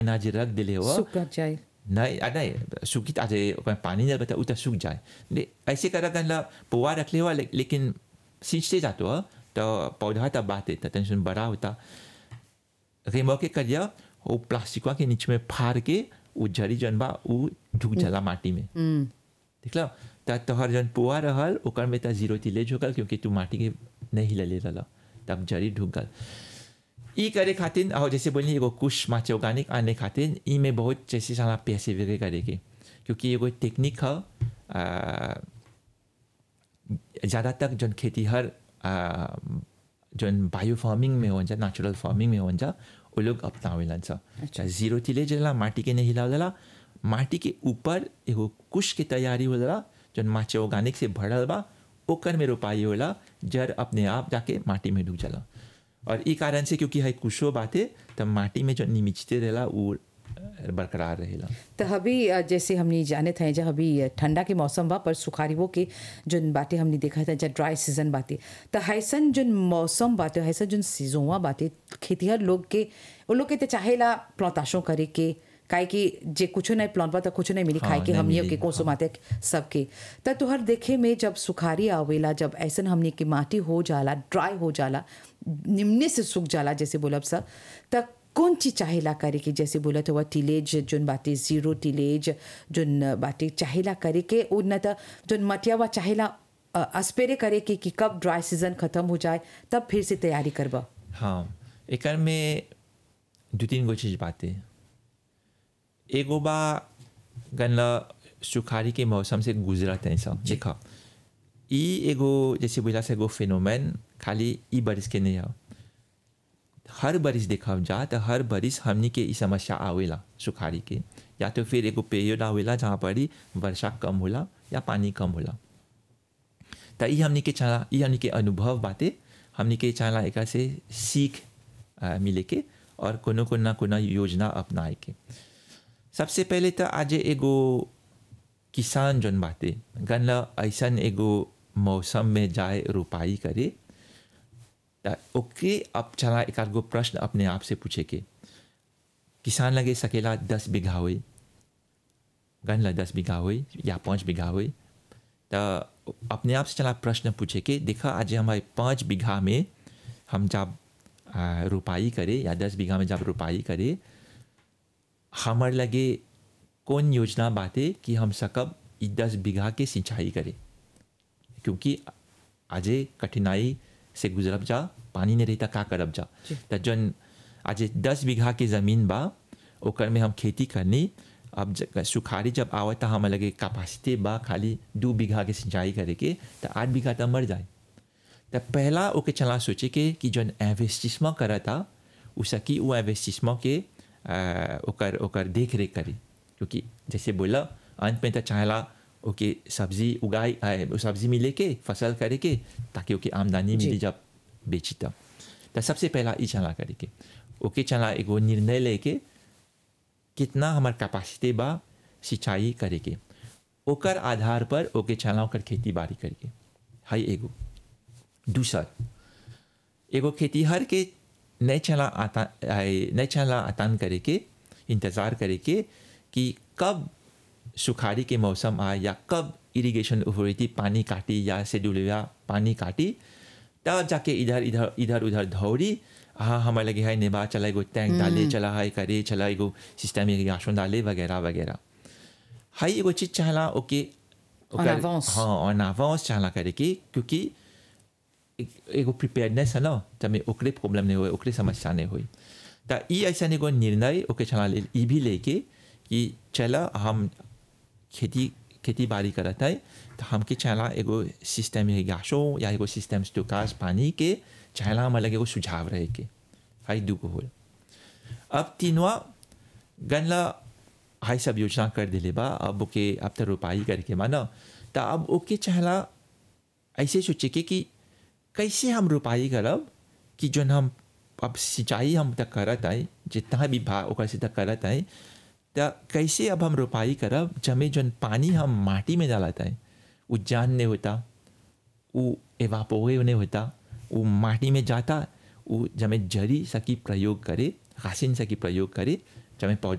अनाज रख दिले हो सूख जाए नहीं आ, नहीं सूखी आज ओकर पानी नहीं बता उतना सूख जाए ले ऐसे कर गन पुआ रख ले हुआ ले, लेकिन सींचते जातो हो तो पौधा तब बाते तो टेंशन बड़ा होता रेमो के करिया वो प्लास्टिकवा के नीचे में फाड़ के वो जड़ी जन बा वो ढुक जाला माटी में देख लो त तोहर जन पुआ रहल ओकर में त जीरो तिलेज हो गल क्योंकि तू माटी के नहीं हिलले रहल तब जड़ी ढुक गल ई करे खातिर और जैसे बोली एगो कुछ माचे ऑर्गेनिक आने खातिर ई में बहुत जैसे सारा पैसे वगैरह करे के क्योंकि एगो टेक्निक है ज़्यादातर जन खेती हर जन बायो फार्मिंग में हो जा नेचुरल फार्मिंग में हो जा वो लोग अपनावेलन सा अच्छा जीरो तिले जला माटी के नहीं हिलावला माटी के ऊपर एगो कुश के तैयारी होला जन माचे ऑर्गेनिक से भरल बा ओकर में रोपाई होला जड़ अपने आप जाके माटी में डूब जाला और ई कारण से क्योंकि है कुशो बाते तब माटी में जो निमिचते रहेला वो बरकरार रहेला तो अभी अ, जैसे हमने जाने थे जब अभी अ, ठंडा के मौसम बा पर सुखारीवो के जोन बातें हमने देखा था जब ड्राई सीजन बातें तो हैसन जोन मौसम बातें हैसन जोन सीजोवा बातें खेतीहर लोग के वो लोग के तो चाहेला प्लौताशों करे के काहे कि जे कुछ नहीं प्लॉन तो कुछ नहीं मिली हाँ, खाए के नहीं हमनियों मिली, के कोसो माते सबके त तुहर देखे में जब सुखारी आवेला जब ऐसन हमने की माटी हो जाला ड्राई हो जाला निम्ने से सूख जाला जैसे बोलब सा त कौन चीज चाहेला करे के जैसे बोलत हुआ टिलेज जोन बाटे जीरो टिलेज जोन बाटे चाहेला करे के और न त जोन मटियावा चाहेला अ, अस्पेरे करे के कि कब ड्राई सीजन खत्म हो जाए तब फिर से तैयारी करबा हाँ एकर में दो तीन गो चीज बातें एगो बा गनला सुखारी के मौसम से गुजरत है सब देखा ई एगो जैसे बोला से एगो फिनोमेन खाली ई बरिस के नहीं है हर बरिस देखा जा तो हर बरिस हमनी के ई समस्या आवेला सुखारी के या तो फिर एगो पीरियड आवेला जहाँ पर ही वर्षा कम होला या पानी कम होला त ई हमनी के चला ई हमनी के अनुभव बाते हमनी के चला एक से सीख आ, मिले के और कोनो को ना कोनो योजना अपनाए के सबसे पहले तो आज एगो किसान जन बाते गन ऐसन एगो मौसम में जाए रोपाई करे त ओके अब चला एक आध गो प्रश्न अपने आप से पूछे के किसान लगे सकेला दस बीघा हुई गन ला दस बीघा हुई या पाँच बीघा हुई तो अपने आप से चला प्रश्न पूछे के देखा आज हमारे पाँच बीघा में हम जब आ, रोपाई करे या दस बीघा में जब रोपाई करे हमार लगे कौन योजना बाते कि हम सकब ई दस बीघा के सिंचाई करे क्योंकि आजे कठिनाई से गुजरब जा पानी नहीं रहता का करब जा त जन आज दस बीघा के ज़मीन बा ओकर में हम खेती करनी अब ज- सुखारी जब आवता हम लगे कैपेसिटी बा खाली दू बीघा के सिंचाई करे के तो आठ बीघा तो मर जाए तो पहला ओके चला सोचे के कि जौन इन्वेस्टिसमेंट करता उ सकी वो इन्वेस्टिसमेंट के आ, ओकर ओकर देख रेख करी क्योंकि जैसे बोला अंत में तो चाहला ओके सब्जी उगाई आ, वो सब्जी मिले के फसल करे के ताकि ओके आमदनी मिली जब बेची तब तो सबसे पहला ई चला करे के ओके चला एगो निर्णय लेके कितना हमार कैपेसिटी बा सिंचाई करे के ओकर आधार पर ओके चला ओकर खेती बाड़ी करके हाई एगो दूसर एगो खेतीहर के नहीं चला आता आए- नहीं चला आतान करे के इंतज़ार करे के कि कब सुखारी के मौसम आए या कब इरिगेशन अथॉरिटी पानी काटी या शेड्यूलिया पानी काटी तब जाके इधर इधर इधर उधर दौड़ी हाँ हमारे लगे है नेबा चला एगो टैंक डाले चला है करे चला एगो सिस्टम इरिगेशन डाले वगैरह वगैरह हाई एगो चीज चाहला ओके En avance. हाँ ऑन अवांस चाहला करे के क्योंकि एक- एगो प्रिपेयर्डनेस है ना तब में ओकरे प्रॉब्लम नहीं हुए ओकरे समस्या नहीं हुई तो ई ऐसा एगो निर्णय ओके चला ले ई भी लेके कि चला हम खेती खेती बाड़ी करत है तो हमके चला एगो सिस्टम इरिगेशन या एगो सिस्टम स्टोकाज पानी के चला हमारे लगे एगो सुझाव रहे के हाई दू को होल अब तीनवा गनला हाई सब योजना कर दिले बा अब ओके अब तो रोपाई करके माना तो अब ओके चहला ऐसे सोचे के कि कैसे हम रोपाई करब कि जोन हम अब सिंचाई हम तक करत है जितना भी भा ओकर से तक करत है तो कैसे अब हम रोपाई करब जमे जोन पानी हम माटी में डालत है वो जान नहीं होता वो एवापोरे नहीं होता वो माटी में जाता वो जमे जरी सकी प्रयोग करे रासिन सकी प्रयोग करे जमे पौधा